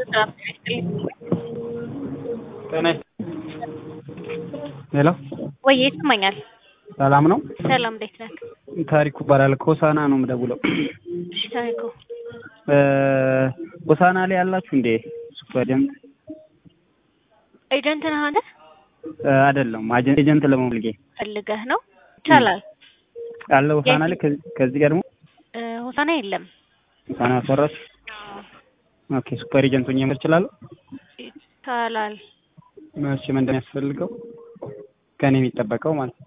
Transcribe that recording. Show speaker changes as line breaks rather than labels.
ጤና ሄሎ
ወይ ይሰማኛል።
ሰላም ነው?
ሰላም እንዴት ነህ?
ታሪኩ እባላለሁ ከሆሳና ነው የምደውለው።
እሺ ታሪኩ
ሆሳና ላይ ያላችሁ እንዴ? ሱፐርጀንት
ኤጀንት ነህ አንተ?
አይደለም አጀንት ኤጀንት ለመሆን ፈልጌ
ፈልገህ ነው? ይቻላል።
አለ ሆሳና ላይ ከዚህ ከዚህ ጋር ደግሞ
እ ሆሳና የለም።
ሆሳና አሰራች። ኦኬ ሱፐር ኤጀንት ሆኜ መር እችላለሁ?
ይቻላል።
እሺ ምንድን ነው የሚያስፈልገው ከኔ የሚጠበቀው ማለት ነው?